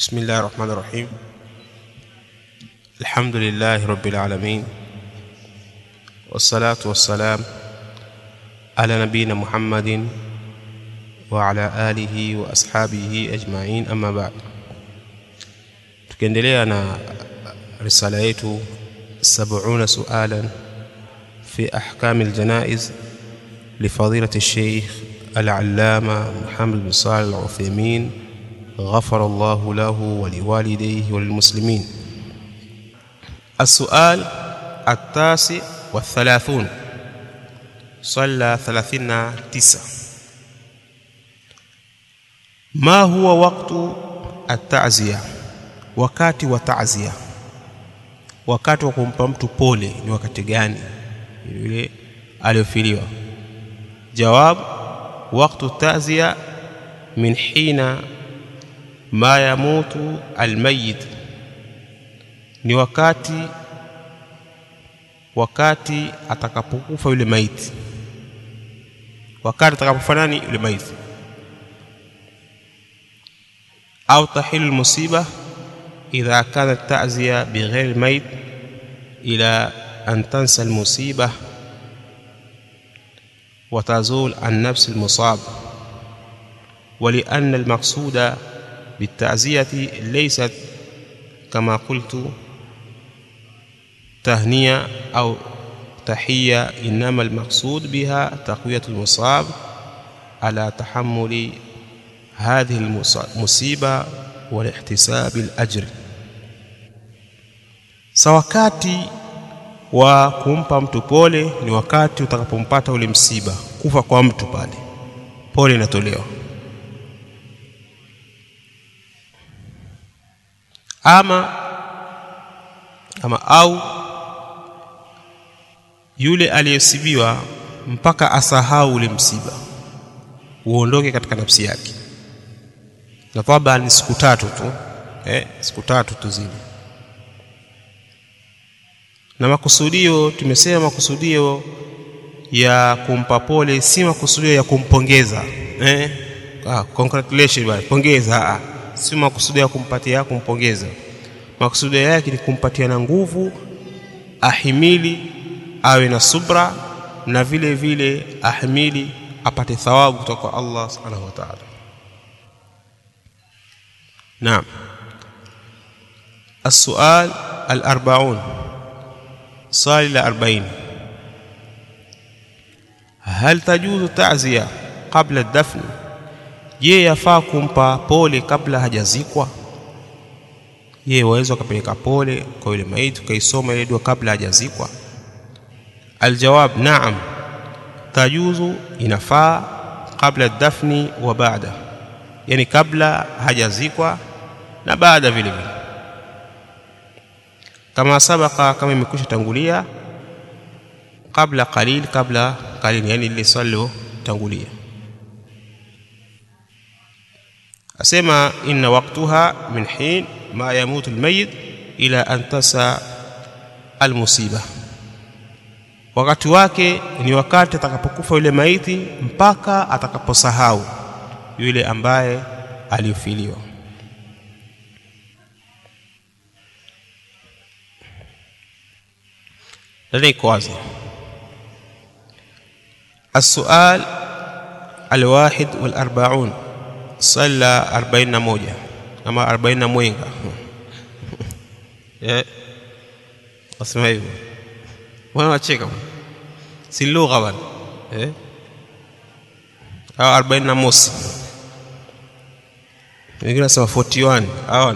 بسم الله الرحمن الرحيم الحمد لله رب العالمين والصلاة والسلام على نبينا محمد وعلى آله وأصحابه أجمعين أما بعد tukiendelea na risala yetu 70 sualan fi ahkam aljanaiz لفضيلة الشيخ العلامة محمد بن صالح العثيمين غفر الله له ولوالديه وللمسلمين السؤال التاسع والثلاثون صلى ثلاثين تسع ما هو وقت التعزية wakati wa ta'ziya wakati wa kumpa mtu pole ni wakati gani yule aliyofiliwa jawab waqtu ta'ziya min hina ma yamutu almayit ni wakati wakati atakapokufa yule maiti wakati atakapofa nani yule maiti au tahilu almusiba idha kanat ta'ziya bighayr almayit ila an tansa almusiba وتزول عن نفس المصاب ولأن المقصود بالتعزية ليست كما قلت تهنية أو تحية إنما المقصود بها تقوية المصاب على تحمل هذه المصيبة والاحتساب الأجر sawakati wa kumpa mtu pole ni wakati utakapompata ule msiba kufa kwa mtu pale pole inatolewa ama ama au yule aliyesibiwa mpaka asahau ule msiba uondoke katika nafsi yake na kwamba ni siku tatu tu eh, siku tatu tu zile na makusudio tumesema makusudio ya kumpa pole si makusudio ya kumpongeza eh? ah, congratulations bwana pongeza ah. si makusudio ya kumpatia kumpongeza makusudio yake ni kumpatia na nguvu ahimili awe na subra na vile vile ahimili apate thawabu kutoka kwa Allah subhanahu wa ta'ala naam السؤال الأربعون swali la 40 hal tajuzu ta'ziya qabla ad-dafn je yafaa kumpa pole kabla hajazikwa je waweza kupeleka pole kwa yule maiti ukaisoma ile dua kabla hajazikwa aljawab na'am tajuzu inafaa kabla ad-dafni wa baada yani kabla hajazikwa na baada vile vile kama sabaka kama imekwisha tangulia kabla qalil kabla qalil yani ile swali tangulia asema inna waqtaha min hin ma yamutu almayyit ila an tasa almusiba wakati wake ni wakati atakapokufa yule maiti mpaka atakaposahau yule ambaye aliyofiliwa لديك واضح السؤال الواحد والأربعون صلى أربعين موجة أما أربعين موينغا اسمع hivyo wana wacheka si lugha bana eh au 40 na mosi wengine nasema 41 hawana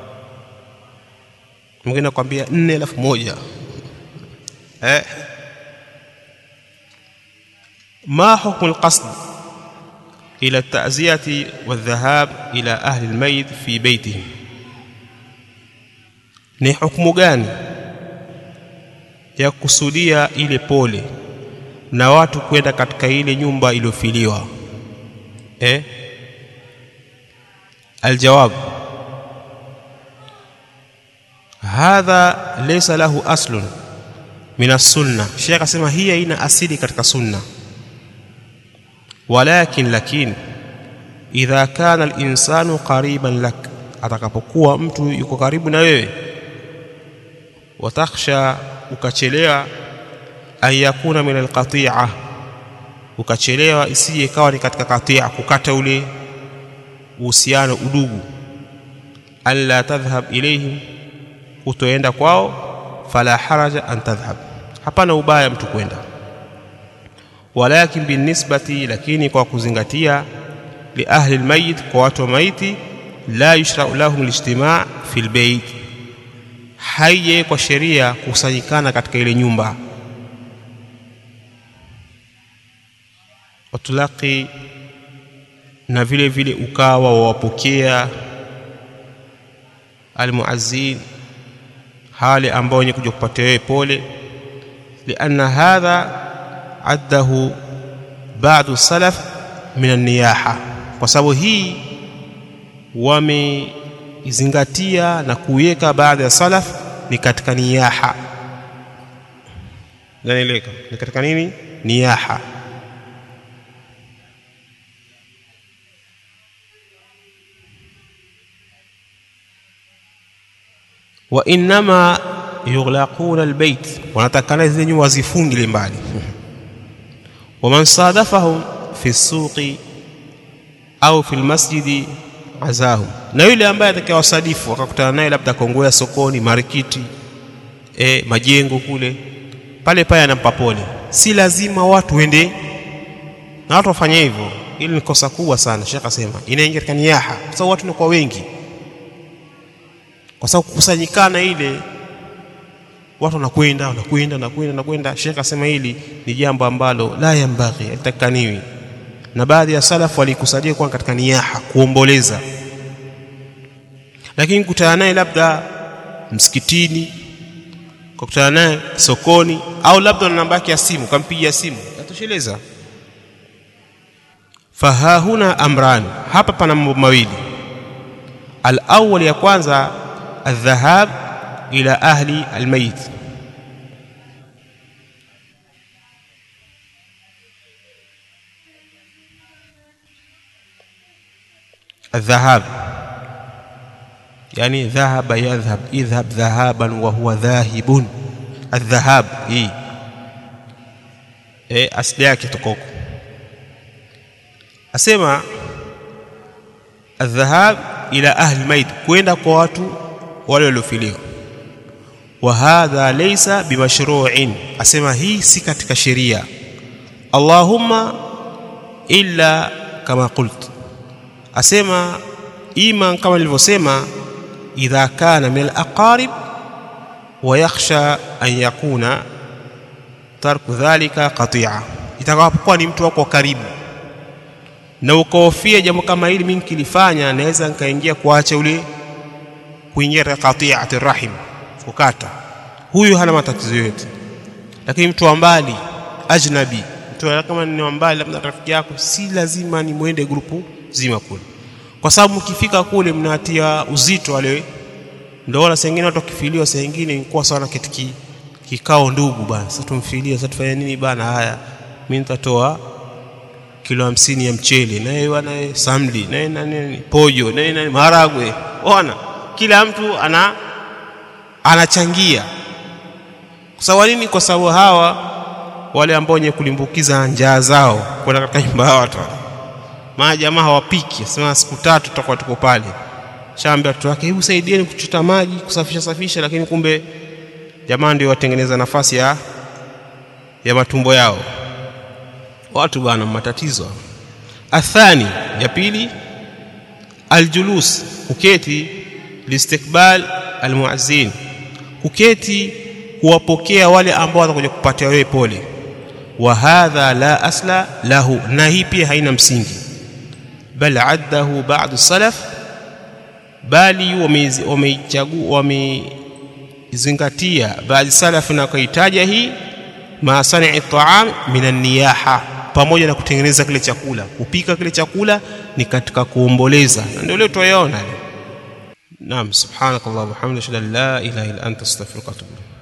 mwingine akwambia 4 alafu moja ما حكم القصد إلى التعزية والذهاب إلى أهل الميت في بيته ni hukumu gani ya kusudia ile pole na watu kwenda katika ile nyumba iliyofiliwa eh aljawab hadha laysa lahu aslun min sunna Sheikh asema hii haina asili katika sunna walakin lakin idha kana al-insanu qariban lak atakapokuwa mtu yuko karibu na wewe watakhsha ukachelewa an yakuna min alqati'a ukachelewa isije ikawa ni katika katia kukata ule uhusiano udugu alla tadhhab ilayhim kutoenda kwao fala haraja an tadhhab hapana ubaya mtu kwenda walakin binisbati lakini kwa kuzingatia li ahli almayit kwa watu wa maiti la yushra'u lahum alijtima' fi albayt haije kwa sheria kukusanyikana katika ile nyumba watulaki na vile vile ukawa wawapokea almuazzin hali ambao wenye kuja kupatia wewe pole lianna hadha addahu ba'du salaf min an-niyaha kwa sababu hii wameizingatia na kuiweka baadhi ya salaf ni katika niyaha naeleka ni katika nini niyaha wa innama yughlaquna albayt wanatakana zile nyumba zifungile mbali waman sadafahum fi suqi au fi almasjidi azahum na yule ambaye atakayewasadifu wakakutana naye labda kongoya sokoni marikiti e, majengo kule pale pale anampa pole si lazima watu wende na watu wafanye hivyo ili ni kosa kubwa sana shekh asema inaingia katika niyaha kwa sababu watu ni kwa wengi kwa sababu kukusanyikana ile watu wanakwenda wanakwenda wanakwenda wanakwenda shekh asema hili ni jambo ambalo la yambaghi alitakaniwi na baadhi ya salafu walikusadia kuwa katika niyaha kuomboleza lakini kutana naye labda msikitini kukutana naye sokoni au labda na namba yake ya simu kampigia simu yatosheleza fahahuna amran hapa pana mambo mawili alawwal ya kwanza الذهاب إلى أهل الميت الذهاب يعني ذهب يذهب اذهب ذهابا وهو ذاهب الذهاب إيه إيه asili yake tokoko asema الذهاب إلى أهل الميت kwenda kwa watu wale waliofiliwa wa hadha laysa bimashru'in asema hii si katika sheria allahumma illa kama qult asema ima kama nilivyosema idha kana min alaqarib wa yakhsha an yakuna tarku dhalika qati'a itakapokuwa ni mtu wako karibu na ukahofia jambo kama hili mimi nikilifanya naweza nikaingia kuacha ule kuingia katika qati'ati rahim kukata huyu hana matatizo yote lakini mtu wa mbali ajnabi mtu kama ni wa mbali labda rafiki yako si lazima ni mwende grupu zima kule kwa sababu mkifika kule mnatia uzito wale ndio wala sengine watu wakifiliwa saa nyingine kwa sawa na kitu kikao ndugu bana sasa tumfilia sasa tufanye nini bana haya mimi nitatoa kilo hamsini ya mchele naye bwana samli naye nani pojo naye nani maharagwe ona kila mtu ana anachangia kwa sababu nini kwa sababu hawa wale ambao wenye kulimbukiza njaa zao kwenda katika nyumba ya watu maana jamaa hawapiki sema siku tatu tutakuwa tuko pale shaambia watoto wake hebu saidieni kuchota maji kusafisha safisha lakini kumbe jamaa ndio watengeneza nafasi ya ya matumbo yao watu bana matatizo athani ya pili aljulus kuketi listikbal almuazzin kuketi kuwapokea wale ambao watakuja kupatia wewe pole wa hadha la asla lahu na hii pia haina msingi bal addahu ba'd salaf bali wameichagua wamezingatia baadhi salaf na kuitaja hii ma sani'i ta'am min an-niyaha pamoja na kutengeneza kile chakula kupika kile chakula ni katika kuomboleza na ndio leo tuyaona naam subhanakallahumma wa bihamdika la ilaha illa anta astaghfiruka wa atubu